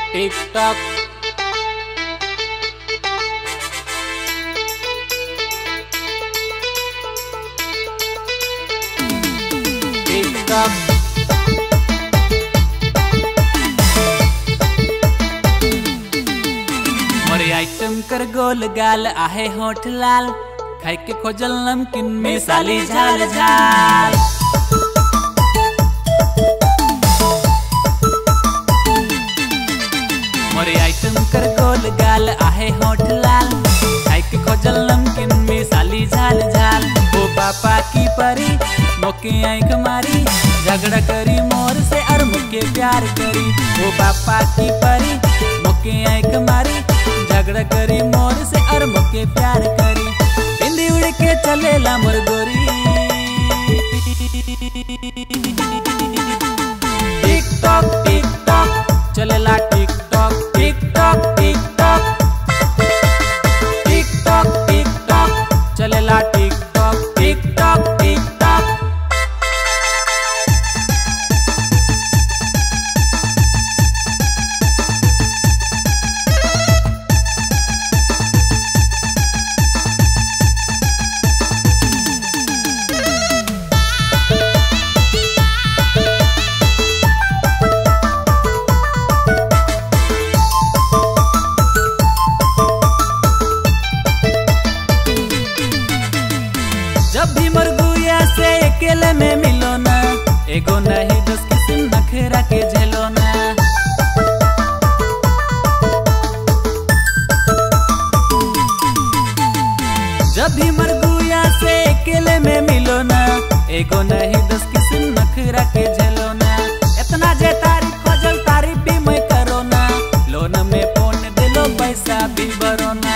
टिक TikTok TikTok मोरे item कर गोल गाल आहे होठ लाल खाई के खोजल नमकीन में साली झाल झाल मोरे आइटम कर गोल गाल आहे होठ लाल खाई के खोजल नमकीन में साली झाल झाल ओ पापा की परी मोके आंख मारी झगड़ा करी मोर से और मुके प्यार करी ओ पापा की परी मोके आंख मारी झगड़ा करी मोर से और मुके प्यार करी बिंदी उड़ के चलेला मोर गोरी टिक टॉक टिक टॉक चलेला TikTok TikTok TikTok TikTok TikTok चलेला TikTok TikTok TikTok जब भी मरगुया से अकेले में मिलो ना एगो नहीं दस किस्म नखरा के झेलो ना जब भी मरगुया से अकेले में मिलो ना एगो नहीं दस किस्म नखरा के झेलो ना इतना जे तारीफ खोजल तारीफ भी मैं करो ना लोन में फोन दिलो पैसा भी भरो ना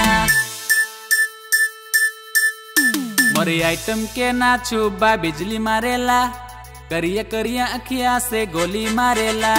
मोरी आइटम के ना छुबा बिजली मारेला करिया करिया अखिया से गोली मारेला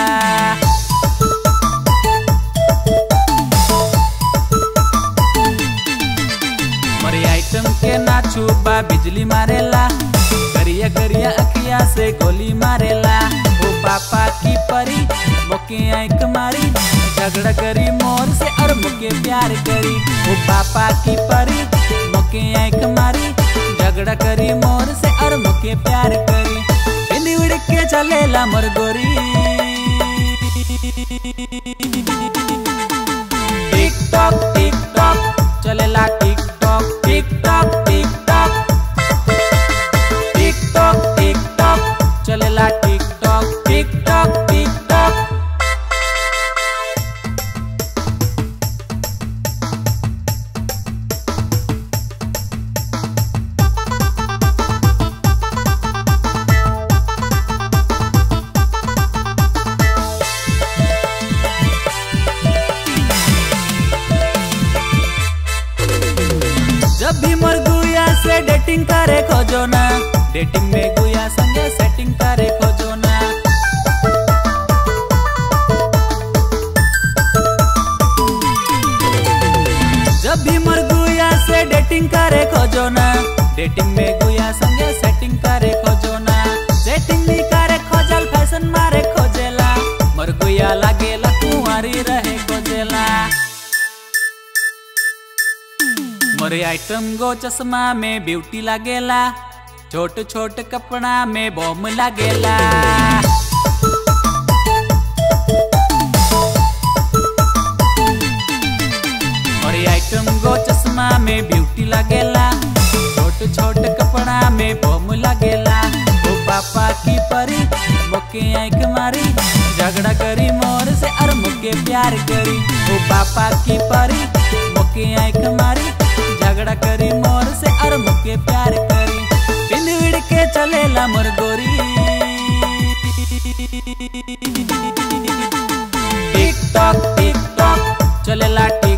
मोरी आइटम के ना छुबा बिजली मारेला करिया करिया अखिया से गोली मारेला ओ पापा की परी मोके आंख मारी झगड़ा करी मोर से और मुके प्यार करी ओ पापा की परी मोके आंख मारी झगड़ा करी मोर से और मुके प्यार करी बिंदी उड़ के चलेला मोर गोरी टिक टॉक टिक टॉक चलेला TikTok TikTok TikTok TikTok TikTok चलेला TikTok TikTok TikTok जब भी मर गुया से डेटिंग करे खोजो ना डेटिंग में गुया संगे सेटिंग करे खोजो ना जब भी मर गुया से डेटिंग करे खोजो ना डेटिंग में गुया संगे सेटिंग करे खोजो ना सेटिंग नहीं करे खोजल फैशन मारे खोजेला मर गुया लागेला कुंवारी रहे खोजेला मोरे आइटम गो चश्मा में ब्यूटी लागेला छोट छोट कपड़ा में बॉम लागेला मोरे आइटम गो चश्मा में ब्यूटी लागेला छोट छोट कपड़ा में बॉम लागेला ओ पापा की परी मोके आंख मारी झगड़ा करी मोर से और मुके प्यार करी ओ पापा की परी मोके आंख मारी झगड़ा करी मोर से और मुके प्यार करी बिन विड़ के चलेला मोर गोरी टिक टॉक टिक टॉक चलेला टिक